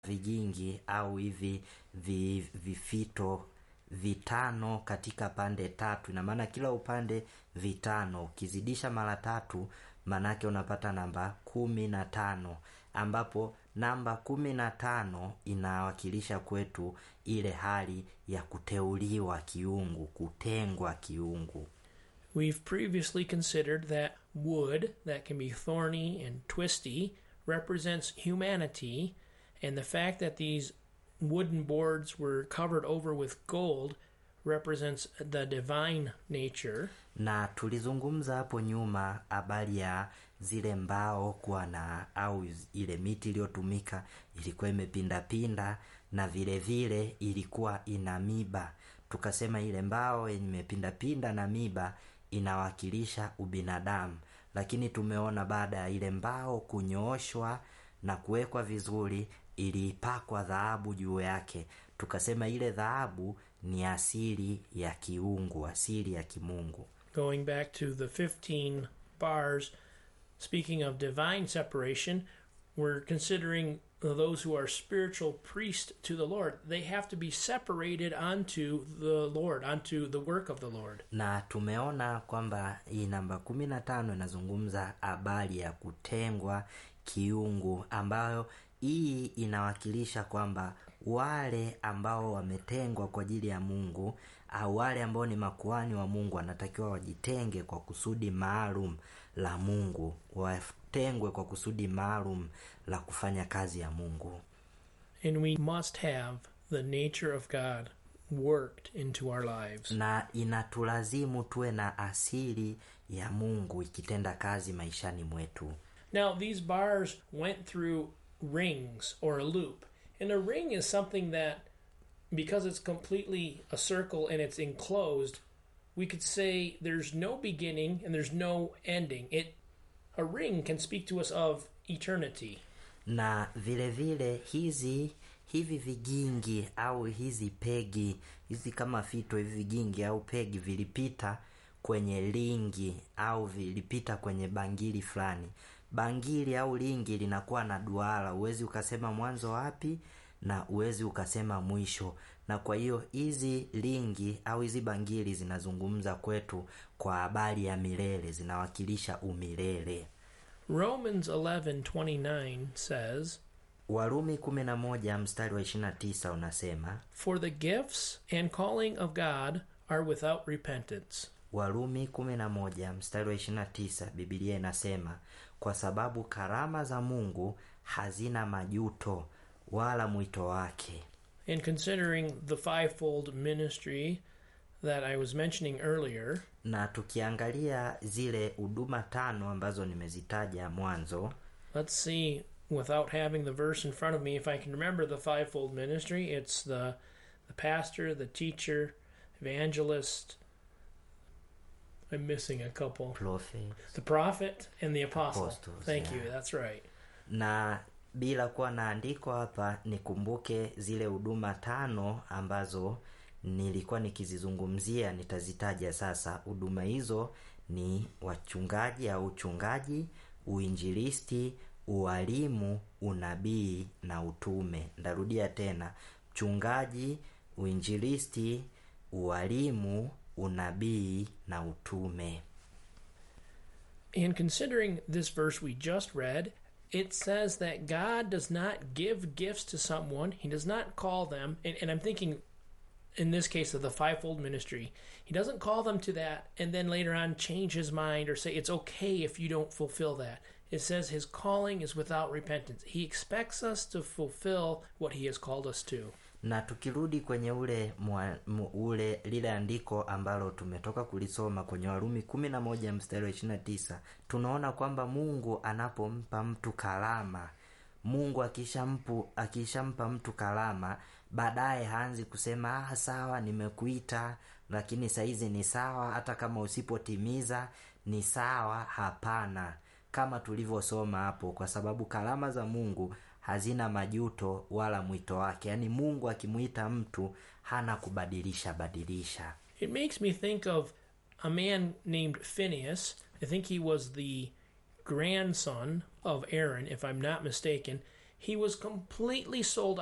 vigingi au hivi vi, vifito vitano katika pande tatu ina maana kila upande vitano ukizidisha mara tatu manake unapata namba kumi na tano ambapo namba kumi na tano inawakilisha kwetu ile hali ya kuteuliwa kiungu kutengwa kiungu We've previously considered that wood that can be thorny and twisty represents humanity, and the fact that these wooden boards were covered over with gold represents the divine nature. na tulizungumza hapo nyuma habari ya zile mbao kuwa na au ile miti iliyotumika ilikuwa imepindapinda na vile vile ilikuwa ina miba tukasema ile mbao yenye imepindapinda na miba inawakilisha ubinadamu lakini tumeona baada ya ile mbao kunyooshwa na kuwekwa vizuri ilipakwa dhahabu juu yake tukasema ile dhahabu ni asili ya kiungu asili ya kimungu Going back to the 15 bars, speaking of divine separation, we're considering those who are spiritual priests to the Lord. They have to be separated unto the Lord, unto the work of the Lord. na tumeona kwamba hii namba kumi na tano inazungumza habari ya kutengwa kiungu ambayo hii inawakilisha kwamba wale ambao wametengwa kwa ajili ya mungu au wale ambao ni makuani wa mungu wanatakiwa wajitenge kwa kusudi maalum la mungu watengwe kwa kusudi maalum la kufanya kazi ya mungu And we must have the nature of God worked into our lives. na inatulazimu tuwe na asili ya mungu ikitenda kazi maishani mwetu Now, these bars went through rings or a loop. And a ring is something that, because it's completely a circle and it's enclosed, we could say there's no beginning and there's no ending. It a ring can speak to us of eternity. na vile vile hizi hivi vigingi au hizi pegi hizi kama fito hivi vigingi au pegi vilipita kwenye lingi au vilipita kwenye bangili fulani bangili au lingi linakuwa na duara huwezi ukasema mwanzo wapi na huwezi ukasema mwisho na kwa hiyo hizi lingi au hizi bangili zinazungumza kwetu kwa habari ya milele zinawakilisha umilele Romans 11:29 says, warumi 11 mstari wa 29 unasema "For the gifts and calling of God are without repentance." warumi 11 mstari wa 29 bibilia inasema kwa sababu karama za mungu hazina majuto wala mwito wake And considering the fivefold ministry that I was mentioning earlier, na tukiangalia zile huduma tano ambazo nimezitaja mwanzo let's see without having the verse in front of me if I can remember the fivefold ministry. It's the the pastor, the teacher, evangelist. I'm missing a couple. prophet The prophet and the apostle. Apostles, Thank yeah. you. That's right. na bila kuwa na andiko hapa nikumbuke zile huduma tano ambazo nilikuwa nikizizungumzia nitazitaja sasa huduma hizo ni wachungaji au uchungaji uinjilisti ualimu unabii na utume ndarudia tena mchungaji uinjilisti ualimu unabii na utume In considering this verse we just read, it says that God does not give gifts to someone, He does not call them, and, and I'm thinking in this case of the fivefold ministry, He doesn't call them to that and then later on change His mind or say it's okay if you don't fulfill that. It says His calling is without repentance. He expects us to fulfill what He has called us to. na tukirudi kwenye ule mwa, mu, ule lile andiko ambalo tumetoka kulisoma kwenye warumi kumi na moja mstari wa ishirina tisa tunaona kwamba mungu anapompa mtu kalama mungu akishampu akishampa mtu kalama baadaye haanzi kusema ah, sawa nimekuita lakini saizi ni sawa hata kama usipotimiza ni sawa hapana kama tulivyosoma hapo kwa sababu kalama za mungu hazina majuto wala mwito wake yaani mungu akimwita mtu hana kubadilisha badilisha It makes me think of a man named Phineas. I think he was the grandson of Aaron, if I'm not mistaken. He was completely sold